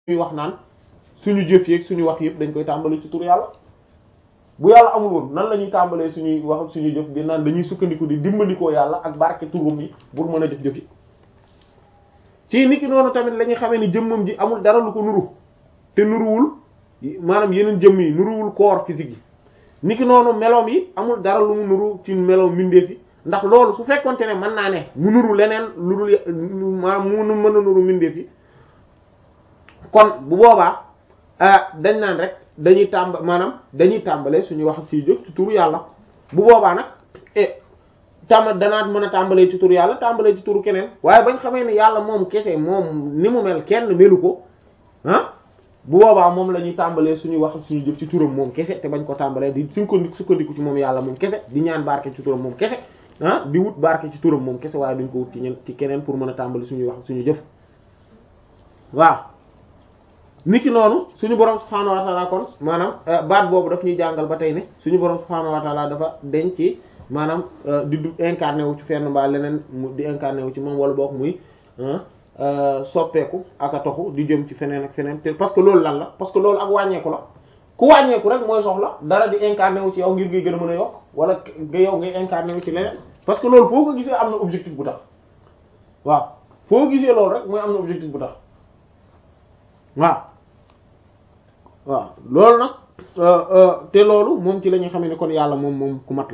ñuy wax naan suñu jëf yeeg suñu wax yëpp dañ koy tàmbali ci tur yàlla bu yàlla amul woon nan la ñuy tàmbalee suñuy wax suñuy jëf di naan dañuy sukkandiku di dimbandikoo yàlla ak barke turum yi pour mën a jëf jëf yi ci niki noonu tamit la ñuy xamee ni jëmmam ji amul dara lu ko nuru te nuruwul maanaam yeneen jëmm yi nuruwul corps physique yi niki noonu meloom yi amul dara lu mu nuru ci meloom mbindeef yi ndax loolu su fekkonte ne mën naa ne mu nuru leneen lu dul maanaam mu mën a nuru mbindeef yi kon bu boobaa dañ naan rek dañuy tàmb maanaam dañuy tàmbalee suñuy wax ciy jóg ci turu yàlla bu boobaa nag e tàmba danaat mën a tàmbalee ci turu yàlla tàmbalee ci turu keneen waaye bañ xamee ne yàlla moom kese moom ni mu mel kenn melu ko ah bu boobaa moom la ñuy tàmbalee suñuy wax suñu jëf ci turam moom kese te bañ ko tàmbalee di sukkandiku sukkandiku ci moom yàlla moom kese di ñaan barke ci turam moom kese ah di wut barke ci turam moom kese waaye duñ ko wut ci ñen ci keneen pour mën a tàmbali suñuy wax suñu jëf waaw niki noonu suñu borom subhaanahu wa ta'ala kon maanaam baat boobu daf ñuy jàngal ba tey ne suñu borom subhaanahu wa ta'ala dafa denc ci maanaam di du incarné wu ci fenn mbaa leneen mu di incarné wu ci moom wala boog muy soppeeku ak a toxu di jëm ci feneen ak feneen te parce que loolu lan la parce que loolu ak wàññeeku la ku wàññeeku rek mooy soxla dara di incarné wu ci yow ngir ngay gën a mën a yokk wala nga yow ngay incarné wu ci leneen parce que loolu foo ko gisee am na objectif bu tax waaw foo gisee loolu rek mooy am na objectif bu tax waaw waaw loolu nag te loolu moom ci la ñuy xamee ne kon yàlla moom moom ku mat la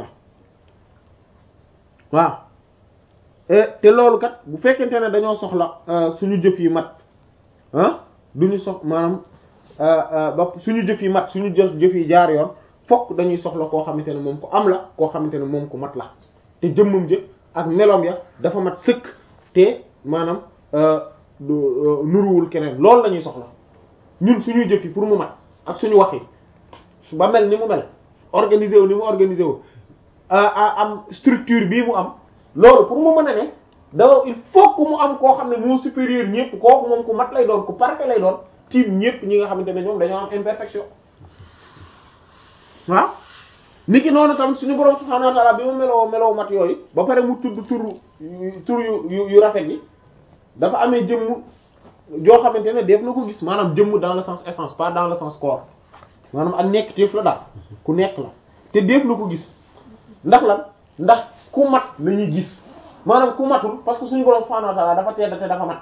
waaw te loolu kat bu fekkente ne dañoo soxla suñu jëf yi mat ah duñu sox maanaam ba suñu jëf yi mat suñu jëf jëf yi jaar yoon fokk dañuy soxla koo xamante ne moom ku am la koo xamante ne moom ku mat la te jëmmam jëf ak meloom ya dafa mat sëkk te maanaam nuruwul keneen loolu la ñuy soxla ñun suñuy jëf yi pour mu mat ak suñu wax yi ba mel ni mu mel organisé wu ni mu organisé wu am structure bii mu am loolu pour mu mën a ne dafa il faut que mu am koo xam ne moo supérieur ñëpp kooku moom ku mat lay doon ku parfait lay doon tiim ñëpp ñi nga xamante ne ñoom dañoo am imperfection waaw niki noonu tamit suñu borom subhaanahu wa ta'ala bi mu meloo meloo mat yooyu ba pare mu tudd turu tur yu yu rafet yi dafa amee jëmm joo xamante ne def na ko gis maanaam jëmm dans le sens essence pas dans le sens corps maanaam ak nekk téef la daal ku nekk la te def na ko gis ndax lan ndax ku mat la ñuy gis maanaam ku matul parce que suñu borom subhanahu wa ta'ala dafa tedd te dafa mat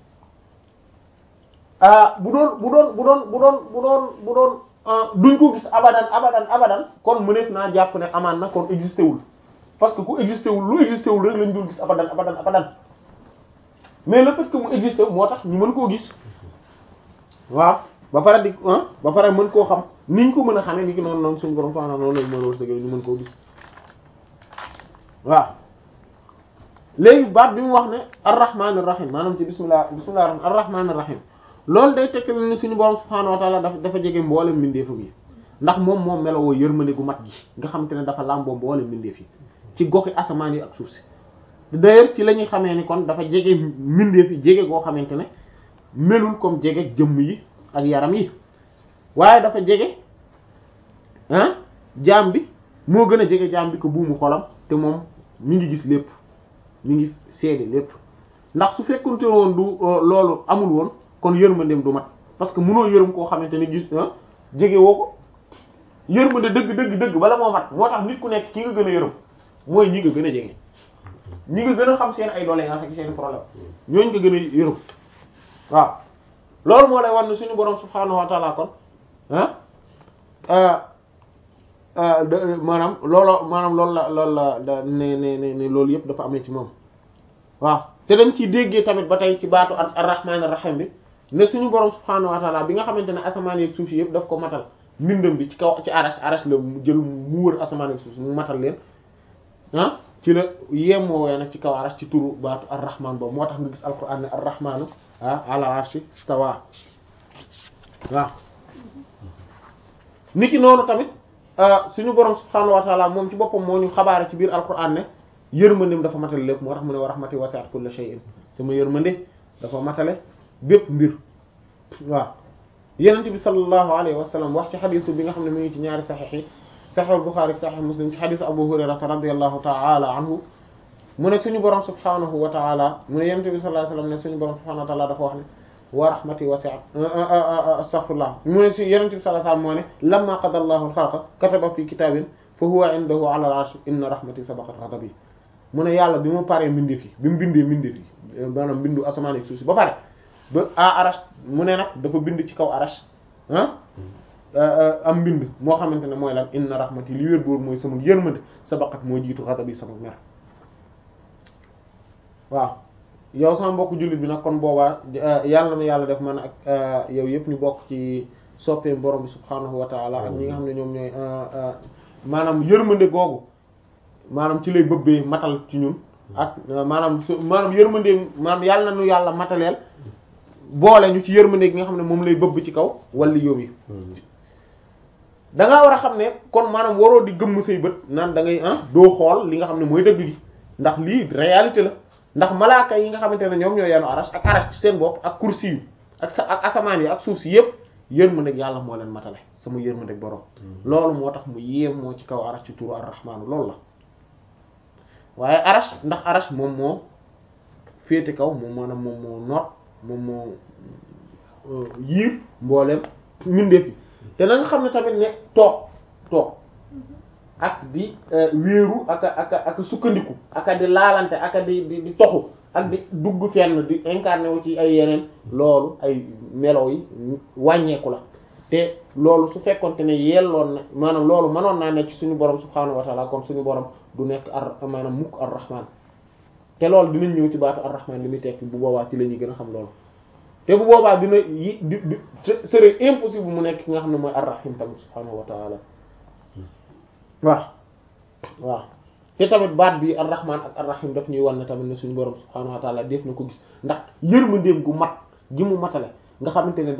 ah bu doon bu doon bu doon bu doon bu doon bu doon duñ ko gis abadan abadan abadan kon mëneef naa jàpp ne amaan na kon existé wul parce que ku existé wul lu existé wul rek lañ dul gis abadan abadan abadan mais le fait que mu existé moo tax ñu mën koo gis waaw ba pare di ba pare mën koo xam niñ ko mën a xamee ni ki noonu noonu suñu borom subhanahu noonu lañ mën a wërsëg ñu mën koo gis waaw léegi baat bi mu wax ne arrahmanir rahim maanaam ci bismillah bismillah rahman arrahmanir rahim loolu day tekk ni suñu borom subhanahu wa ta'ala dafa dafa jege mboolem mbindeefam yi ndax moom moom melowoo yërmande gu mat gi nga xamante ne dafa làmboo mboolem mbindeef yi ci goxi asamaan yi ak suuf si d'ailleurs ci la ñuy xamee ni kon dafa jege mbindeef yi jege goo xamante ne melul comme jege jëmm yi ak yaram yi waaye dafa jege ah jaam bi moo gën a jege jaam bi ko buumu xolam te moom mi ngi gis lépp mi ngi seede lépp ndax su fekkunte woon du loolu amul woon kon yërmandeem du mat parce que mënoo yërëm koo xamante ne gis jege woo ko yërmande dëgg dëgg dëgg bala moo mat moo tax nit ku nekk ki nga gën a yërëm mooy ñi nga gën a jege ñi nga gën a xam seen ay doléances ak seen problème ñooñu nga gën a yërëm waaw loolu moo lay war ne suñu borom subhaanahu wa ta'ala kon ah maanaam looloo maanaam loolu la loolu la da ne ne ne loolu yëpp dafa amee ci moom waaw te dañ ciy déggee tamit ba tey ci baatu ar-rahmaan ar-rahiim bi ne suñu borom subhaanahu wa ta'ala bi nga xamante ne asamaan yeeg suuf yëpp daf ko matal mbindam bi ci kaw ci arash arash la mu jël mu wër asamaan yeeg suuf mu matal leen ah ci la yemoowee nag ci kaw arash ci turu baatu ar-rahmaan boobu moo tax nga gis alquran ne ar-rahmaanu ah ala arshi stawa waaw niki noonu tamit suñu borom subhaanahu wa ta'ala moom ci boppam moo ñu xabaare ci biir alquran ne yërmandeem dafa matale lépp moo tax mu ne wa rahmati wasi'at kulla shay'in sama yërmande dafa matale bépp mbir waaw yenent bi sallallahu alayhi wa sallam wax ci xadisu bi nga xam ne mu ngi ci ñaari saxiix yi saxiix al-Bukhari saxiix Muslim ci xadisu Abu Hurayrata radiyallahu ta'ala anhu mu ne suñu borom subhaanahu wa ta'ala mu ne yenent bi sallallahu alayhi wa sallam ne suñu borom subhaanahu wa ta'ala dafa wax ne wa rahmati wasi'at astaghfirullah mu ne si yenente bi sallallahu alayhi wasallam moo ne lamma qada Allahu al-khalqa kataba fi kitabin fa huwa indahu ala al-arsh inna rahmati sabaqat ghadabi mu ne yàlla bi mu paree mbindee fi bi mu bindee mbindee fi maanaam mbindu asamaan ak suuf si ba pare ba a arash mu ne nag dafa bind ci kaw arash ah am mbind moo xamante ne mooy lan inna rahmati li wér boobu mooy sama yërmande sabaqat moo jiitu ghadabi sama mer waaw yow sama mbokk jullit bi nag kon boobaa yàlla na yàlla def man ak yow yëpp ñu bokk ci soppeem borom bi subhaanahu wa taala ak ñi nga xam ne ñoom ñooy maanaam yërmande googu maanaam ci lay bëbbee matal ci ñun ak maanaam su maanaam yërmande maanaam yàlla na nu yàlla mataleel boole ñu ci yërmande gi nga xam ne moom lay bëbb ci kaw wala yóbbu yi da ngaa war a xam ne kon maanaam waroo di gëmm say bët naan da ngay ah doo xool li nga xam ne mooy dëgg gi ndax lii réalité la ndax malaaka yi nga xamante ne ñoom ñoo yenu arash ak arash ci seen bopp ak kursi yu ak sa ak asamaan yi ak suuf si yëpp yërmande yàlla moo leen matale sama yërmande borom. loolu moo tax mu yéem moo ci kaw arash ci turu ar-rahmaan loolu la waaye arash ndax arash moom moo féete kaw moom maanaam moom moo noot moom moo yiir mbooleem mbindeef yi te na nga xam ne tamit ne toog toog ak di wéeru ak ak ak sukkandiku ak di laalante ak di di di toxu ak di dugg fenn di incarné wu ci ay yeneen loolu ay melo yi wàññeeku la te loolu su fekkonte ne yelloon na maanaam loolu mënoon naa nekk suñu borom subhaanahu wa ta'ala kon suñu borom du nekk ar maanaam mukk ar-rahman te loolu dinañ ñëw ci baatu ar-rahman li muy tekki bu boobaa ci la ñuy gën a xam loolu te bu boobaa dina yi di di serait impossible mu nekk ki nga xam ne mooy ar-rahim tamit subhaanahu wa ta'ala waaw waaw te tamit baat bi ar-rahman ak ar-rahim daf ñuy wan ne tamit ne suñu borom subhaanahu wa ta'ala def na ko gis ndax yërmandeem gu mat gi mu matale nga xamante ne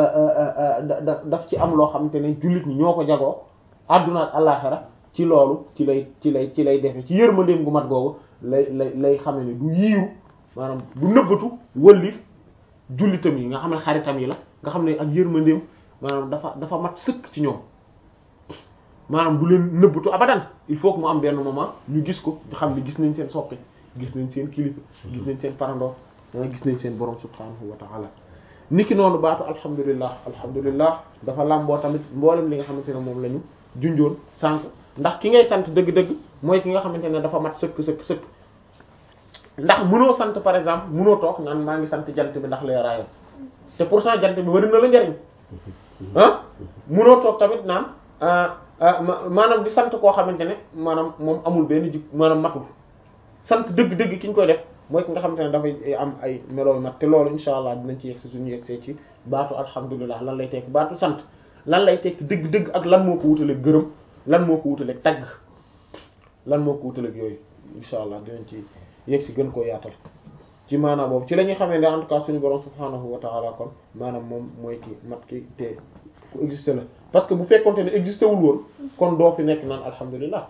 da da daf ci am loo xamante ne jullit ñi ñoo ko jagoo àdduna ak àllaxira ci loolu ci lay ci lay ci lay defe ci yërmandeem gu mat googu lay lay lay xame ne du yiiru maanaam du nëbbatu wëllif jullitam yi nga xam ne xaritam yi la nga xam ne ak yërmandeem maanaam dafa dafa mat sëkk ci ñoom maanaam du leen nëbbatu abadan il faut que mu am benn moment ñu gis ko xam ne gis nañ seen soppe gis nañ seen kilifa gis nañ seen parandoo gis nañ seen borom subhanahu wa ta'ala niki noonu baatu alhamdulillah alhamdulillah dafa làmboo tamit mboolem li nga xamante ne moom la ñu junjoon sànq ndax ki ngay sant dëgg-dëgg mooy ki nga xamante ne dafa mat sëkk sëkk sëkk ndax mënoo sant par exemple mënoo toog naan maa ngi sant jant bi ndax leeraayam te pourtant jant bi bari na la njariñ ah mënoo toog tamit naan maanaam di sant koo xamante ne maanaam moom amul benn jik maanaam matul sant dëgg-dëgg ki ñu koy def mooy ki nga xamante ne dafay am ay melooy mat te loolu insha allah dinañ ci yegsi suñu yegsee ci baatu alhamdulilah lan lay tekki baatu sant lan lay tekki dëgg-dëgg ak lan moo ko wutaleeg gërëm lan moo ko wutaleeg tagg lan moo ko wutaleeg yooyu insha allah dinañ ci yegsi gën koo yaatal ci maanaam boobu ci la ñuy xamee ne en tout cas suñu borom subhanahu wa ta'ala kon maanaam moom mooy ki mat ki te ku existé la parce que bu fekkonte ne existé wul woon kon doo fi nekk naan alhamdulilah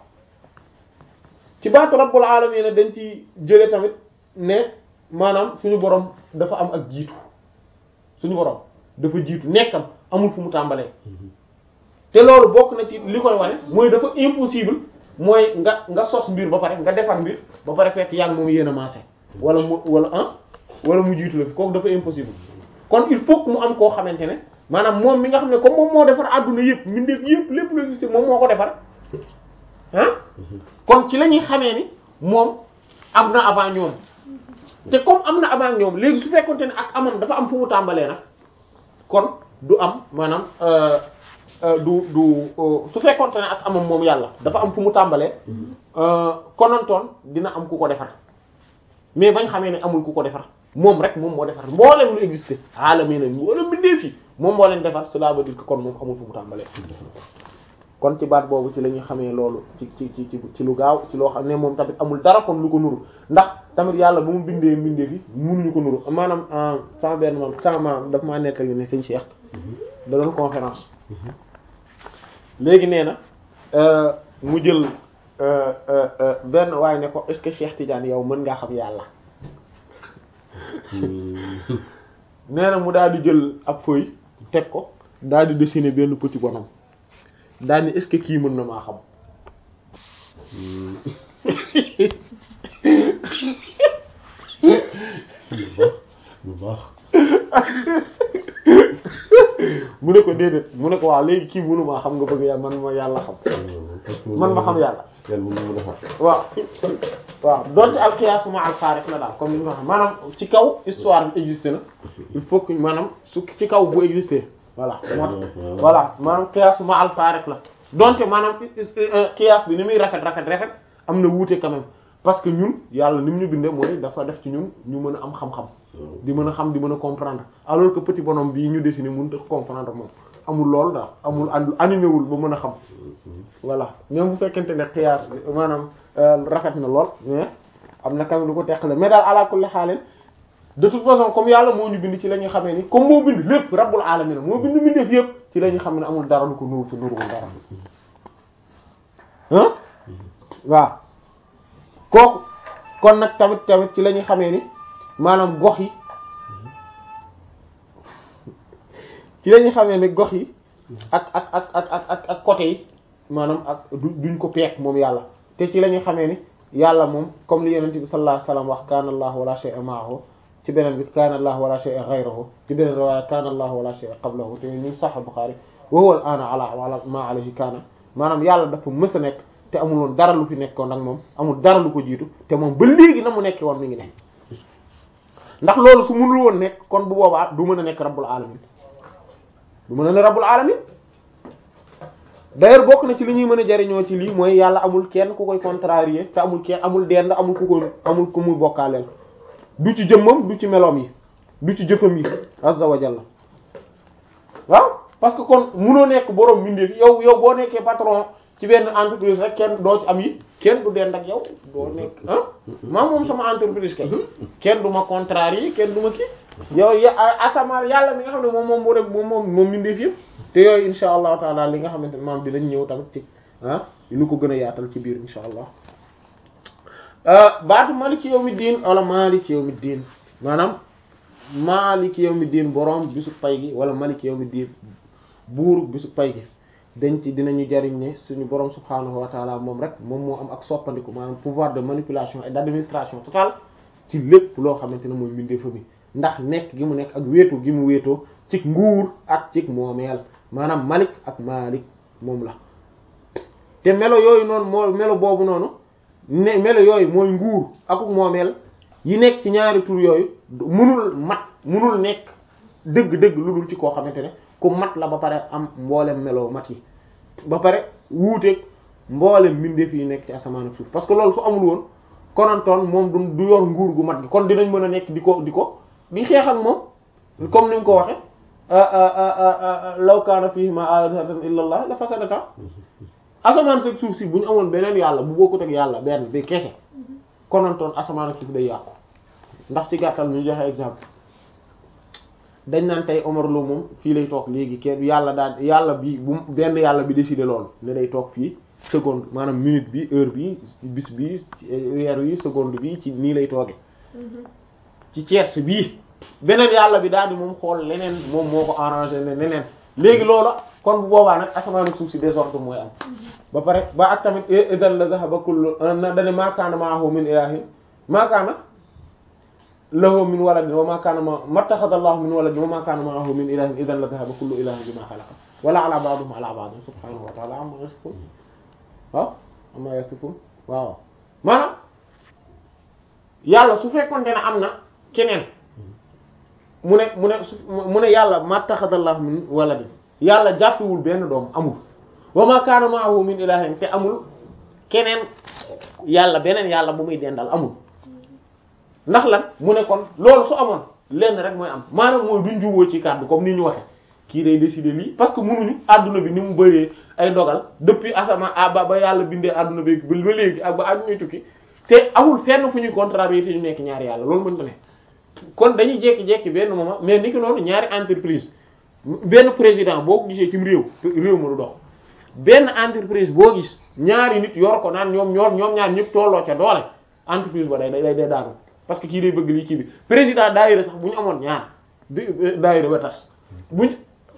ci baatu rabbul alamin dañ ci jëlee tamit ne maanaam suñu borom dafa am ak jiitu suñu borom dafa jiitu nekkam amul fu mu tàmbalee te loolu bokk na ci li koy wane mooy dafa impossible mooy nga nga sos mbir ba pare nga defar mbir ba pare fekk yaa ngi moom yéen a maase wala mu wala ah wala mu jiitu la fi kooku dafa impossible kon il faut que mu am koo xamante ne maanaam moom mi nga xam ne comme moom moo defar àdduna yëpp mbindeef yëpp lépp lu gis moom moo ko defar ah kon ci la ñuy xamee ni moom am na avant ñoom te comme am na avant ñoom léegi su fekkonte ne ak amam dafa am fu mu tàmbalee nag kon du am maanaam du du su fekkonte ne ak amam moom yàlla dafa am fu mu tàmbalee konantoon dina am ku ko defar mais bañ xamee ne amul ku ko defar moom rek moom moo defar mboolem lu existé aalami na wala mbindeef yi moom moo leen defar cela veut dire que kon moom amul fu mu tàmbalee kon ci baat boobu ci la ñuy xamee loolu ci ci ci ci lu gaaw ci loo xam ne moom tamit amul dara kon lu ko nuru ndax tamit yàlla ba mu bindee mbindeef yi mënuñu ko nuru maanaam sama benn maam sama maam daf maa nettali ne sëñ Cheikh da doon conférence léegi nee na mu jël benn waaye ne ko est-ce que Cheikh Tidiane yow mën ngaa xam yàlla nee na mu daal di jël ab feuille teg ko daal di dessiner benn petit bonhomme daal ni est-ce que kii mën na maa xam bu baax mu ne ko déedéet mu ne ko waaw léegi kii mënu maa xam nga bëgg yàlla man ma yàlla xam man ma xam yàlla yàlla mën na mën a fàtte. waaw waaw donte al qiyaas ma al faariq la daal comme ni nga xam maanaam ci kaw histoire bi existé na il faut que maanaam su ci kaw bu existé voilà moo tax voilà maanaam qiyaas ma al faariq la donte maanaam qiyaas bi ni muy rafet rafet rafet am na wuute quand même parce que ñun yàlla ni mu ñu bindee mooy dafa def ci ñun ñu mën a am xam-xam di mën a xam di mën a comprendre alors que petit bonhomme bii ñu dessiné mënut a comprendre moom amul loolu daal amul animé wul ba mën a xam voilà même bu fekkente ne qiyaas bi maanaam rafet na lool mais am na kam lu ko teqale mais daal ala kulli xaalin de toute façon comme yàlla moo ñu bind ci la ñuy xamee ni comme moo bind lépp rabbul alamin moo bind mbindeef yëpp ci la ñuy xam ne amul dara lu ko nuru te nuruwul dara ah waaw kooku kon nag tamit tamit ci la ñuy xamee ni maanaam gox yi ci la ñuy xamee ni gox yi ak ak ak ak ak ak ak côté yi maanaam ak du duñ ko peek moom yàlla te ci la ñuy xamee ni yàlla moom comme li yonent bi sallallahu alayhi wasallam wax kaana allah wala shay'a ma'ahu ci beneen bi kaana allah wala shay'a ghayruhu ci beneen riwaaya kaana allah wala shay'a qablahu te ñu Sahih Bukhari wa huwa al-ana ala ma alayhi kaana maanaam yàlla dafa mës a nekk te amul woon dara lu fi nekkoon ak moom amul dara lu ko jiitu te moom ba léegi na mu nekkee woon mi ngi nekk ndax loolu su mënul woon nekk kon bu boobaa du mën a nekk rabbul alamin du mën a ne rabbul alamin d'ailleurs bokk na ci li ñuy mën a jariñoo ci lii mooy yàlla amul kenn ku koy contrarier te amul kenn amul dend amul ku koy amul ku muy bokkaaleel du ci jëmmam du ci meloom yi du ci jëfam yi azza wa jalla waaw parce que kon munoo nekk borom mbindeef yow yow boo nekkee patron ci benn entreprise rek kenn doo ci am yi kenn du dend ak yow doo nekk ah maa moom sama entreprise kay kenn du ma contrarier kenn du ma kii yow ya asamaan yàlla mi nga xam ne moom moom moo rek moom moom moom mbindeef yëpp te yooyu insha allahu taala li nga xamante ne maam dinañ ñëw tamit ci ah lu ko gën a yaatal ci biir insha allah baatu maliki yawmi diin wala maliki yawmi diin maanaam maliki yawmi diin borom bisu pay gi wala maliki yawmi diin buur bisu pay gi dañ ci dinañu jariñ ne suñu borom subhaanahu wa taala moom rek moom moo am ak soppandiku maanaam pouvoir de manipulation et d'administration totale ci lépp loo xamante ne mooy mbindeefa mi ndax nekk gi mu nekk ak wéetu gi mu wéetoo ci nguur ak ci moomeel maanaam malik ak malik moom la te melo yooyu noonu moo melo boobu noonu ne melo yooyu mooy nguur akuk moomeel yi nekk ci ñaari tur yooyu munul mat munul nekk dëgg-dëgg lu dul ci koo xamante ne ku mat la ba pare am mboolem melo mat yi ba pare wuuteeg mboolem mbindeef yi nekk ci asamaan ak suuf parce que loolu su amul woon konantoon moom du du yor nguur gu mat gi kon dinañ mën a nekk di ko di ko di xeex ak moom comme ni mu ko waxe law kaana fiihimaa aalihatan illa allah la fasadata asamaan ak suuf si bu ñu amoon beneen yàlla bu bokkut ak yàlla benn bi kese konantoon asamaan ak suuf day yàqu ndax ci gàttal ñu joxe exemple dañ naan tey Omar Lo moom fii lay toog léegi kenn yàlla daal yàlla bi bu benn yàlla bi décidé loolu ne day toog fii seconde maanaam minute bi heure bi bis bi weer wi seconde bi ci nii lay tooge ci tierce bii beneen yàlla bi daal di moom xool leneen moom moo ko arrangé ne leneen léegi loola kon bu boobaa nag asamaan ak suuf si désordre mooy am ba pare ba ak tamit idan la zahaba kullu na dane maakaana maahu min ilahin maakaana lahu min waladin wa maakaana ma mattaxada allahu min waladin wa maakaana maahu min ilahin idan la zahaba kullu ilahin bima xalaqa wala ala ba'dihim ala ba'din subhanahu wa ta'ala amma yasifun waaw amma yasifun waaw maanaam yàlla su fekkoonte ne am na keneen mu ne mu ne mu ne yàlla mattaxadallahu min waladin yàlla jàppewul benn doom amul wa ma kaana ma'ahu min ilahin te amul keneen yàlla beneen yàlla bu muy dendal amul ndax lan mu ne kon loolu su amoon lenn rek mooy am maanaam mooy duñ juboo ci kàddu comme ni ñu waxe kii day décider lii parce que mënuñu àdduna bi ni mu bëree ay dogal depuis asamaan ba ba yàlla bindee àdduna bi ba léegi ak ba àdduna tukki te amul fenn fu ñuy contrarier te ñu nekk ñaari yàlla loolu mën ko ne kon dañuy jékki-jékki benn moment mais ni ki noonu ñaari entreprise benn président boo ko gisee ci réew réew ma du dox benn entreprise boo gis ñaari nit yor ko naan ñoom ñoom ñoom ñaar ñëpp tolloo ca doole entreprise ba day day day daanu parce que kii day bëgg lii kii bi président daayira sax bu ñu amoon ñaar daayira ba tas buñ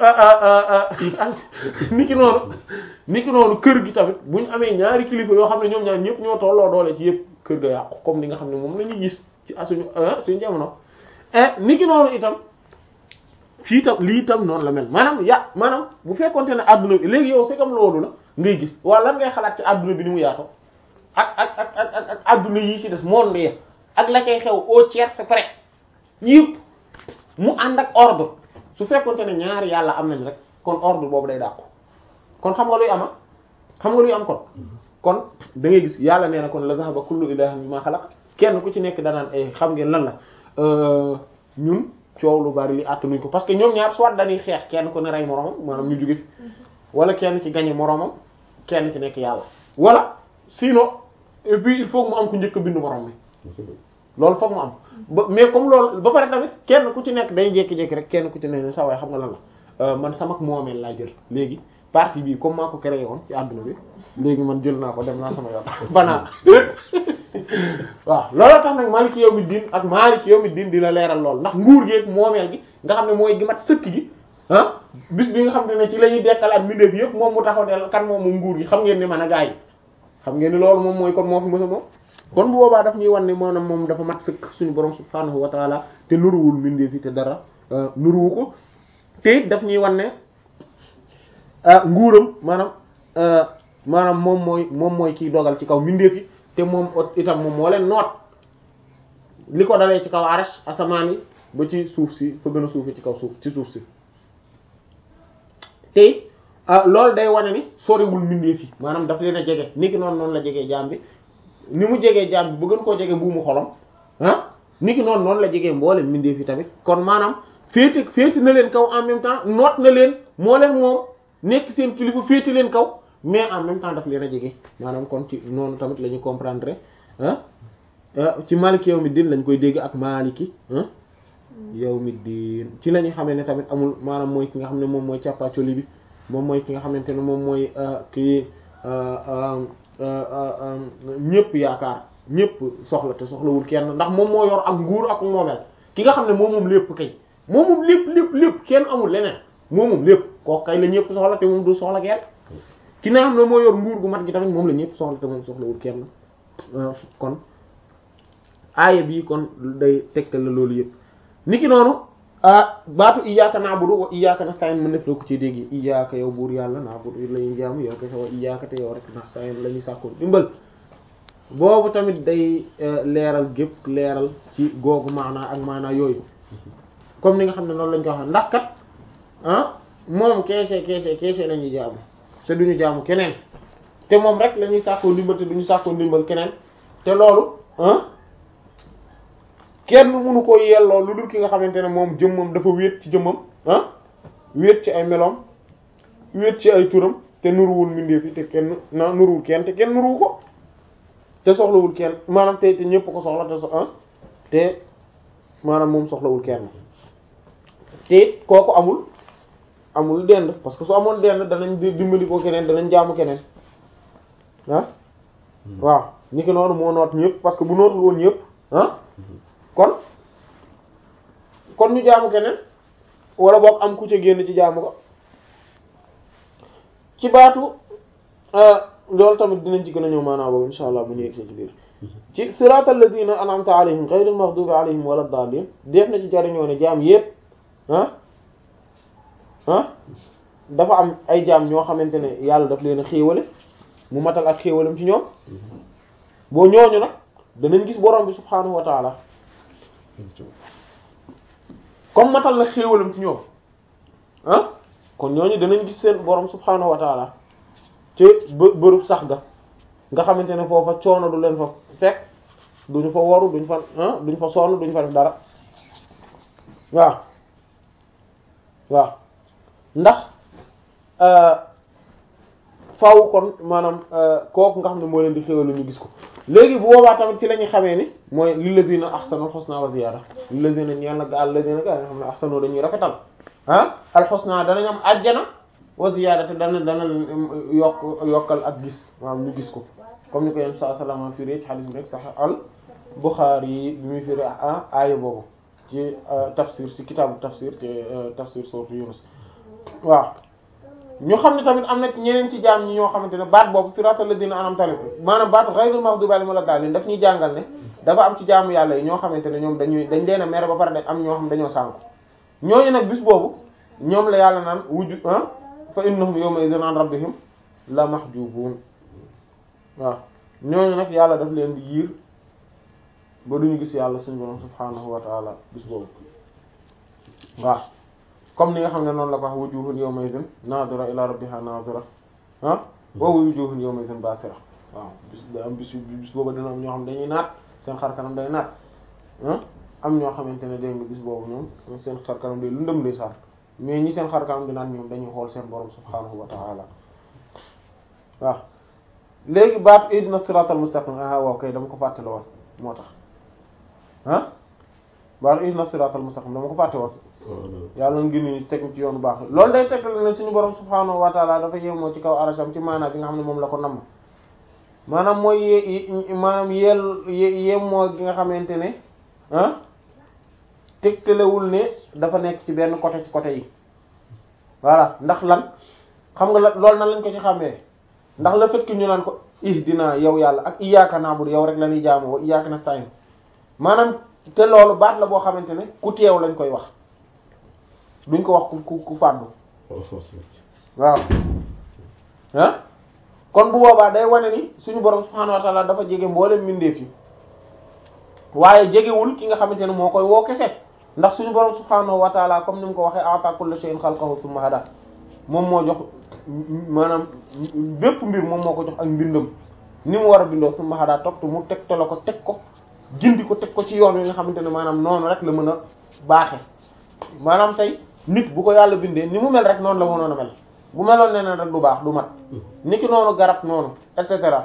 ni ki noonu ni ki noonu kër gi tamit bu ñu amee ñaari kilifa yoo xam ne ñoom ñaar ñëpp ñoo tolloo doole ci yëpp kër ga yàqu comme ni nga xam ne moom la ñuy gis ci suñu suñu jamono ni ki noonu itam fii tam lii tam noonu la mel maanaam ya maanaam bu fekkonte ne adduna bi léegi yow c'est comme loolu la ngay gis waaw lan ngay xalaat ci adduna bi ni mu yaatoo ak ak ak ak ak ak adduna yii ci des monde yi ak la cay xew au tiers près yëpp mu ànd ak ordre su fekkonte ne ñaari yàlla am nañ rek kon ordre boobu day dàqu kon xam nga luy ama xam nga luy am kon kon da ngay gis yàlla nee na kon la zahaba kullu ilahin bima xalaq kenn ku ci nekk danaan ay xam ngeen lan la ñun coow lu bari li àttanuñ ko parce que ñoom ñaar soit dañuy xeex kenn ku ne rey moromam maanaam ñu jóge fi wala kenn ci gañe moromam kenn ci nekk yàlla wala sinon et puis il faut mu am ku njëkk a bindu morom mi loolu foog mu am ba mais comme loolu ba pare tamit kenn ku ci nekk day jékki-jékki rek kenn ku ci nekk ne sa waay xam nga lan la man sama moomeel laa jël léegi partie bii comme maa ko créé woon ci àdduna bi léegi man jël naa ko dem naa sama yoon banaa waaw looloo tax nag Maliki yawmi diin ak Maliki yawmi diin di la leeral lool ndax nguur gi ak moomeel gi nga xam ne mooy gi mat sëkk gi ah bis bi nga xam ne ci la ñuy dekkalaat mbindeef yëpp moom mu taxaw ne kan moom moom nguur gi xam ngeen ne man a gaa yi xam ngeen ni loolu moom mooy kon moo fi mësa moom kon bu boobaa daf ñuy wan ne maanaam moom dafa mat sëkk suñu borom subhaanahu wa taala te nuruwul mbindeef yi te dara nuruwu ko te it daf ñuy wan ne nguuram maanaam maanaam moom mooy moom mooy kiy dogal ci kaw mbindeef yi te moom itam moom moo leen noot li ko dalee ci kaw arash asamaan yi ba ci suuf si fa gën a suufi ci kaw suuf ci suuf si te loolu day wane ni soriwul mbindeef yi maanaam daf leen a jege niki noonu noonu la jegee jaam bi ni mu jegee jaam bi ba gën koo jege buumu xolam ah niki noonu noonu la jegee mboolem mbindeef yi tamit kon maanaam féete féete na leen kaw en même temps noot na leen moo leen moom nekk seen kilifa féete leen kaw mais en même temps daf leen a jege maanaam kon ci noonu tamit la ñu comprendre ah ci maliki yawmi diin lañ koy dégg ak maliki ah yawmi diin ci la ñu xamee ne tamit amul maanaam mooy ki nga xam ne moom mooy càppaacoli bi moom mooy ki nga xamante ne moom mooy kii ñëpp yaakaar ñëpp soxla te soxlawul kenn ndax moom moo yor ak nguur ak moomeel ki nga xam ne moom moom lépp kay moom moom lépp lépp lépp kenn amul leneen moom moom lépp kooku kay la ñëpp soxla te moom du soxla kenn ki nga xam ne moo yor nguur gu mat gi tamit moom la ñëpp soxla te moom soxlawul kenn kon aaya bii kon day tegtal la loolu yëpp niki noonu baatu iyyaka na'budu wa iyyaka nasta'in mën def la ko ci dégg iyyaka yow buur yàlla na'budu la ñuy jaamu yow kese wa iyyaka te yow rek nasta'in la ñuy sàkku dimbal boobu tamit day leeral gépp leeral ci googu maanaa ak maanaa yooyu comme ni nga xam ne noonu lañ ko wax ndax kat ah moom keese keese keese la ñuy jaamu te duñu jaamu keneen te moom rek la ñuy sàkkoo ndimbal te duñu sàkkoo ndimbal keneen te loolu ah kenn mënu ko yelloo lu dul ki nga xamante ne moom jëmmam dafa wéet ci jëmmam ah wéet ci ay meloom wéet ci ay turam te nuruwul mbindeef yi te kenn na nuruwul kenn te kenn nuruwu ko te soxlawul kenn maanaam te te ñépp ko soxla te so ah te maanaam moom soxlawul kenn te kooku amul amul dend parce que su amoon dend danañ dimbali ko keneen danañ jaamu keneen ah waaw ni ki noonu moo noot ñëpp parce que bu nootul woon ñëpp ah kon kon ñu jaamu keneen wala boog am ku ca génn ci jaamu ko ci baatu loolu tamit dinañ ci gën a ñëw maanaam boobu insha allah bu ñu yegsee ci biir ci siratal ladina an'amta alayhim ghayril maghdubi alayhim wala dallin def na ci jariñoo ne jaam yépp ah ah dafa am ay jaam ñoo xamante ne yàlla daf leen a xéewale mu matal ak xéewalam ci ñoom boo ñooñu nag danañ gis borom bi subhaanahu wa taala comme matal na xéewalam ci ñoom ah kon ñooñu danañ gis seen borom subhaanahu wa taala ci bë bërëb sax ga nga xamante ne foofa coono du leen fa fekk duñu fa waru duñ fa ah duñ fa sonn duñ fa def dara waaw waaw ndax faaw kon maanaam kooku nga xam ne moo leen di xéwal ñu gis ko léegi bu boobaa tamit ci la ñuy xamee ni mooy lillazina ahsanul husna wa ziyada lillazina ñeel na ga allazina ga nga xam ne ahsanu dañuy rafetal ah al husna danañ am ajjana wa ziyada te dana dana yokk yokkal ak gis maanaam ñu gis ko comme ni ko yéen saa salama firi ci hadith bi rek sahih al Bukhari yi bi muy firi ah aaya boobu ci tafsir ci kitaabu tafsir ci tafsir sourate Yunus waaw ñu xam ne tamit am na ñeneen ci jaam ñi ñoo xamante ne baat boobu siratal ladina an'amta alayhim maanaam baatu ghayril maghdubi alayhim wala daalliin daf ñuy jàngal ne dafa am ci jaamu yàlla yi ñoo xamante ne ñoom dañuy dañ leen a mere ba pare de am ñoo xam dañoo sànku ñooñu nag bis boobu ñoom la yàlla naan wujju ah fa innahum yawma idhin an rabbihim la mahjubun waaw ñooñu nag yàlla daf leen di yiir ba duñu gis yàlla suñu borom subhanahu wa ta'ala bis boobu waaw comme ni nga xam ne noonu la ko wax wujuhun yawma idhin nadira ila rabbiha nadira ah wa wujuhun yawma idhin basira waaw bis da am bis bis boobu dina am ñoo xam dañuy naat seen xar kanam day naat ah am ñoo xamante ne dégg nga bis boobu ñoom seen xar kanam day lëndëm day sar mais ñi seen xar kanam di naat ñoom dañuy xool seen borom subhanahu wa ta'ala waaw léegi baat ihdina siratal mustaqim ah waaw kay dama ko fàttale woon moo tax ah baat ihdina siratal mustaqim dama ko fàtte woon yàlla na gën ñu teg ci yoonu baax loolu day tegtal ne suñu borom subhanahu wa ta'ala dafa yemoo ci kaw arasham ci maanaam bi nga xam ne moom la ko namm maanaam mooy ye maanaam yel yemoo gi nga xamante ne ah tegtalewul ne dafa nekk ci benn côté ci côté yi voilà ndax lan xam nga la loolu nan lañ ko ci xàmmee ndax le fait que ñu naan ko ihdina yow yàlla ak iyyaka na'budu yow rek la ñuy jaamoo wa iyyaka nasta'in maanaam te loolu baat la boo xamante ne ku teew lañ koy wax duñ ko wax ku ku ku fàddu waaw ah kon bu boobaa day wane ni suñu borom subhanahu wa ta'ala dafa jege mboolem mbindeef yi waaye jegewul ki nga xamante ne moo koy woo kese ndax suñu borom subhanahu wa ta'ala comme ni mu ko waxee a'ta kulli shay'in khalqahu thumma hada moom moo jox maanaam bépp mbir moom moo ko jox ak mbindam ni mu war a bindoo thumma hada topp mu teg te la ko teg ko gindi ko teg ko ci yoon wi nga xamante ne maanaam noonu rek la mën a baaxe maanaam tey nit bu ko yàlla bindee ni mu mel rek noonu la mënoon a mel bu meloon ne rek du baax du mat niki noonu garab noonu et cetera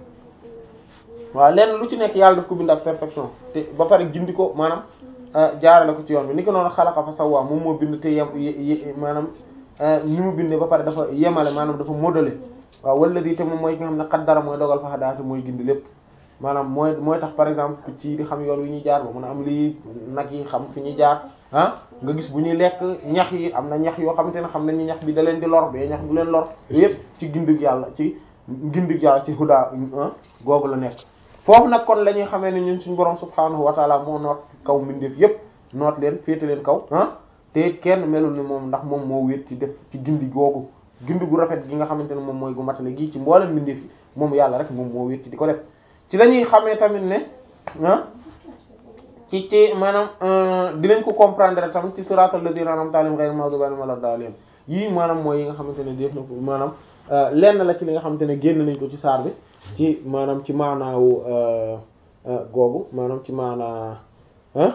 waaw lenn lu ci nekk yàlla daf ko bind ak perfection te ba pare gindi ko maanaam jaarale ko ci yoon bi niki noonu xalaqa fa sawwa moom moo bind te yem maanaam ni mu bindee ba pare dafa yemale maanaam dafa modelé waaw wala di te moom mooy ki nga xam ne qaddara mooy dogal fa daate mooy gindi lépp maanaam mooy mooy tax par exemple ci di xam yoon wi ñuy jaar ba mun a am lii nag yi xam fi ñuy jaar ah nga gis bu ñuy lekk ñax yi am na ñax yoo xamante ne xam nañ ni ñax bi da leen di lor bee ñax du leen lor yépp ci gindig yàlla ci gindig yàlla ci huda googu la nekk foofu nag kon la ñuy xamee ne ñun suñu borom subhanahu wa taala moo noot kaw mbindeef yépp noot leen féete leen kaw ah te it kenn melul ni moom ndax moom moo wéet ci def ci gindi googu gindi gu rafet gi nga xamante ne moom mooy gu matale gii ci mboolem mbindeef yi moom yàlla rek moom moo wéet ci di ko def ci la ñuy xamee tamit ne ah ci ci maanaam dinañ ko comprendre tamit ci siratal ladina an'amta alayhim ghayril maghdubi alayhim walad dallin yii maanaam mooy yi nga xamante ne def na ko maanaam lenn la ci li nga xamante ne génn nañ ko ci saar bi ci maanaam ci maanaawu googu maanaam ci maanaa ah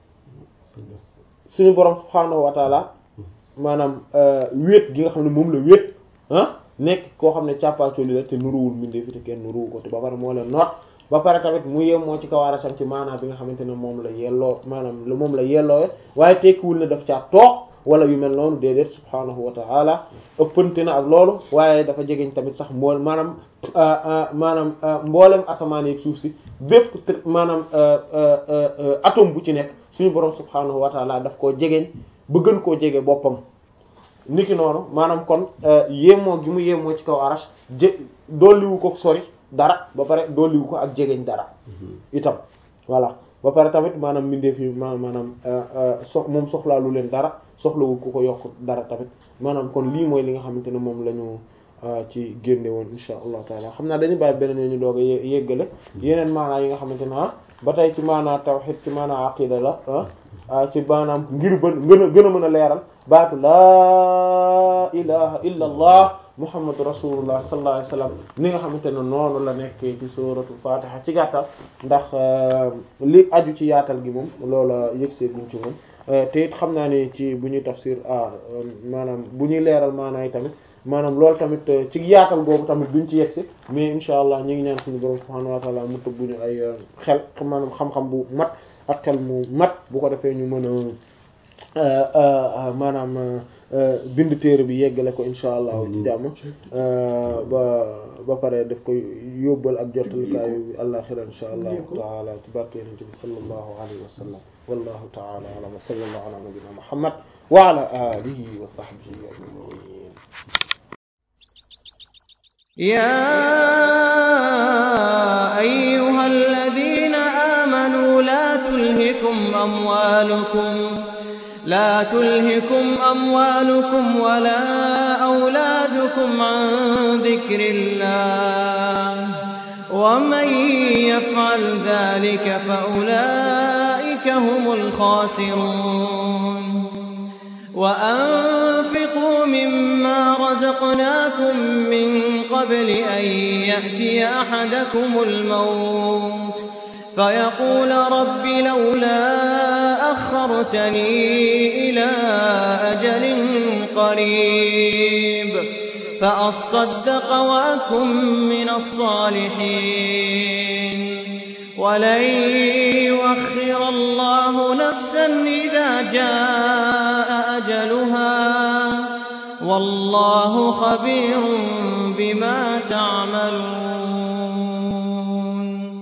suñu borom subhaanahu wa taala maanaam wéet gi nga xam ne moom la wéet ah nekk koo xam ne càppaacoli la te nuruwul mbindee fi te kenn nuruwu ko te ba pare moo leen noot ba pare tamit mu yem moo ci kawaarasam ci maanaam bi nga xamante ne moom la yelloo maanaam moom la yelloowe waaye tekkiwul ne daf caa toog wala yu mel noonu déedéet subhaanahu wa ta'ala ëppante na ak loolu waaye dafa jegeñ tamit sax mbool maanaam maanaam mboolem asamaan yi suuf si bépp maanaam atome bu ci nekk suñu borom subhaanahu wa ta'ala daf koo jegeñ ba gën koo jege boppam niki noonu maanaam kon yéemoo gi mu yéemoo ci kaw arash jé dolliwu ko sori dara ba pare dolliwu ko ak jegeñ dara itam voilà ba pare tamit maanaam mbindeef yi ma maanaam sox moom soxlaalu leen dara soxlawul ku ko yokk dara tamit maanaam kon lii mooy li nga xamante ne moom la ñu ci génne woon insha allah taala xam naa dañu bàyyi beneen ñu doog a yéggale yeneen maanaa yi nga xamante ne ah ba tey ci maanaa tawhid ci maanaa aqida la ah ci maanaam ngir ba gën a gën a mën a leeral baatu laa ilaha illa allah muhammadu rasulullah sallallahu alayhi wasallam ni nga xamante ne noonu la nekkee ci suratul fatiha ci gàttal ndax li aju ci yaatal gi moom loola yëgsee guñ ci moom te it xam naa ni ci bu ñuy tafsir ah maanaam bu ñuy leeral maanaa yi tamit maanaam loolu tamit ci yaatal googu tamit duñ ci yegsi mais insha allah ñu ngi ñaan suñu borom subhanahu wa ta'ala mu tëgguñu ay xel maanaam xam-xam bu mat ak xel mu mat bu ko defee ñu mën a maanaam bind téere bi yeggale ko insha allah ci jàmm ba ba pare daf koy yóbbal ak jottalikaayu àllaxira insha allahu taala ci barke yonent bi sallallahu alayhi wa sallam wallahu taala alam wa sallallahu ala nabiyyina muhammad wa ala alihi wa sahbihi ajma'in يا أيها الذين آمنوا لا تلهكم أموالكم لا تلهكم أموالكم ولا أولادكم عن ذكر الله ومن يفعل ذلك فأولئك هم الخاسرون وأنفقوا مما رزقناكم من قبل أن يأتي أحدكم الموت فيقول رب لولا أخرتني إلى أجل قريب فأصدق وأكن من الصالحين ولن يؤخر الله نفسا إذا جاء أجلها والله خبير بما تعملون